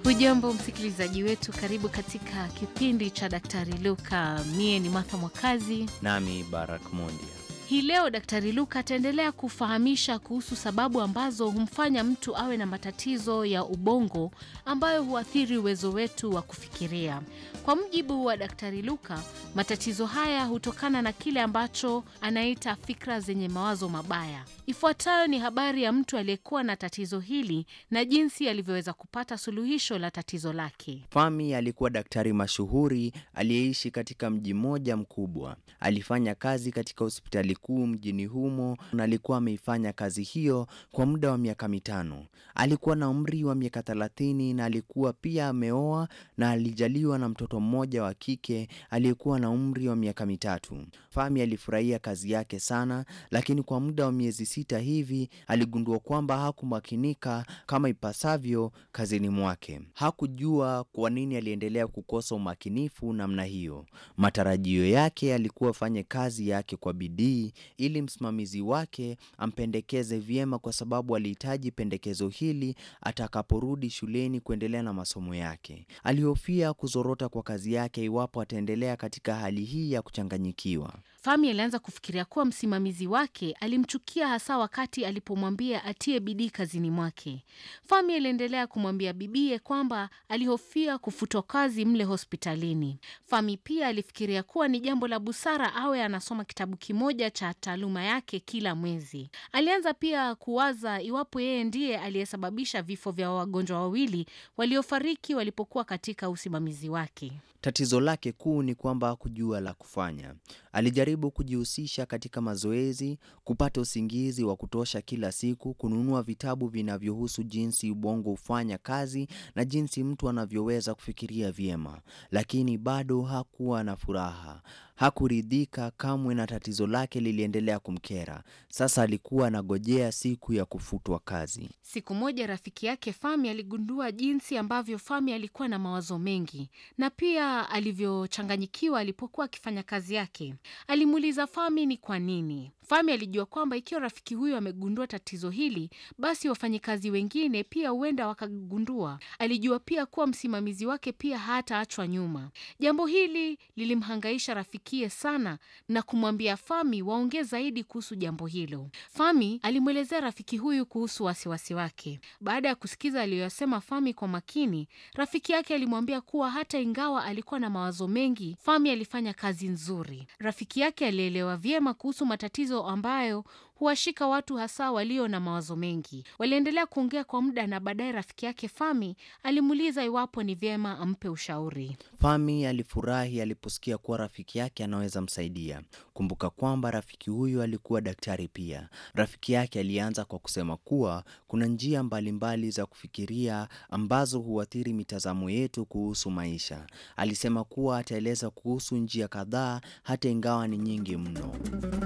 Hujambo msikilizaji wetu, karibu katika kipindi cha Daktari Luka. Mie ni Martha Mwakazi. Nami Barak Mondia. Hii leo Daktari Luka ataendelea kufahamisha kuhusu sababu ambazo humfanya mtu awe na matatizo ya ubongo ambayo huathiri uwezo wetu wa kufikiria. Kwa mujibu wa Daktari Luka, matatizo haya hutokana na kile ambacho anaita fikra zenye mawazo mabaya. Ifuatayo ni habari ya mtu aliyekuwa na tatizo hili na jinsi alivyoweza kupata suluhisho la tatizo lake. Fami alikuwa daktari mashuhuri aliyeishi katika mji mmoja mkubwa. Alifanya kazi katika hospitali kuu mjini humo na alikuwa ameifanya kazi hiyo kwa muda wa miaka mitano. Alikuwa na umri wa miaka thelathini na alikuwa pia ameoa na alijaliwa na mtoto mmoja wa kike aliyekuwa na umri wa miaka mitatu. Fami alifurahia kazi yake sana, lakini kwa muda wa miezi sita hivi aligundua kwamba hakumakinika kama ipasavyo kazini mwake. Hakujua kwa nini aliendelea kukosa umakinifu namna hiyo. Matarajio yake alikuwa afanye kazi yake kwa bidii ili msimamizi wake ampendekeze vyema, kwa sababu alihitaji pendekezo hili atakaporudi shuleni kuendelea na masomo yake. Alihofia kuzorota kwa kazi yake iwapo ataendelea katika hali hii ya kuchanganyikiwa. Fami alianza kufikiria kuwa msimamizi wake alimchukia hasa wakati alipomwambia atie bidii kazini mwake. Fami aliendelea kumwambia bibie kwamba alihofia kufutwa kazi mle hospitalini. Fami pia alifikiria kuwa ni jambo la busara awe anasoma kitabu kimoja cha taaluma yake kila mwezi. Alianza pia kuwaza iwapo yeye ndiye aliyesababisha vifo vya wagonjwa wawili waliofariki walipokuwa katika usimamizi wake. Tatizo lake kuu ni kwamba hakujua la kufanya. Alijaribu kujihusisha katika mazoezi, kupata usingizi wa kutosha kila siku, kununua vitabu vinavyohusu jinsi ubongo hufanya kazi na jinsi mtu anavyoweza kufikiria vyema, lakini bado hakuwa na furaha. Hakuridhika kamwe na tatizo lake liliendelea kumkera. Sasa alikuwa anagojea siku ya kufutwa kazi. Siku moja rafiki yake Fami aligundua jinsi ambavyo Fami alikuwa na mawazo mengi na pia alivyochanganyikiwa alipokuwa akifanya kazi yake. Alimuuliza Fami ni kwa nini. Fami alijua kwamba ikiwa rafiki huyo amegundua tatizo hili, basi wafanyikazi wengine pia huenda wakagundua. Alijua pia kuwa msimamizi wake pia hataachwa nyuma. Jambo hili lilimhangaisha rafikie sana na kumwambia Fami waongee zaidi kuhusu jambo hilo. Fami alimwelezea rafiki huyu kuhusu wasiwasi wake. Baada ya kusikiza aliyoyasema Fami kwa makini, rafiki yake alimwambia kuwa hata ingawa alikuwa na mawazo mengi, Fami alifanya kazi nzuri. Rafiki yake alielewa vyema kuhusu matatizo ambayo huwashika watu hasa walio na mawazo mengi. Waliendelea kuongea kwa muda na baadaye rafiki yake Fami alimuuliza iwapo ni vyema ampe ushauri. Fami alifurahi aliposikia kuwa rafiki yake anaweza msaidia. Kumbuka kwamba rafiki huyu alikuwa daktari pia. Rafiki yake alianza kwa kusema kuwa kuna njia mbalimbali mbali za kufikiria ambazo huathiri mitazamo yetu kuhusu maisha. Alisema kuwa ataeleza kuhusu njia kadhaa hata ingawa ni nyingi mno.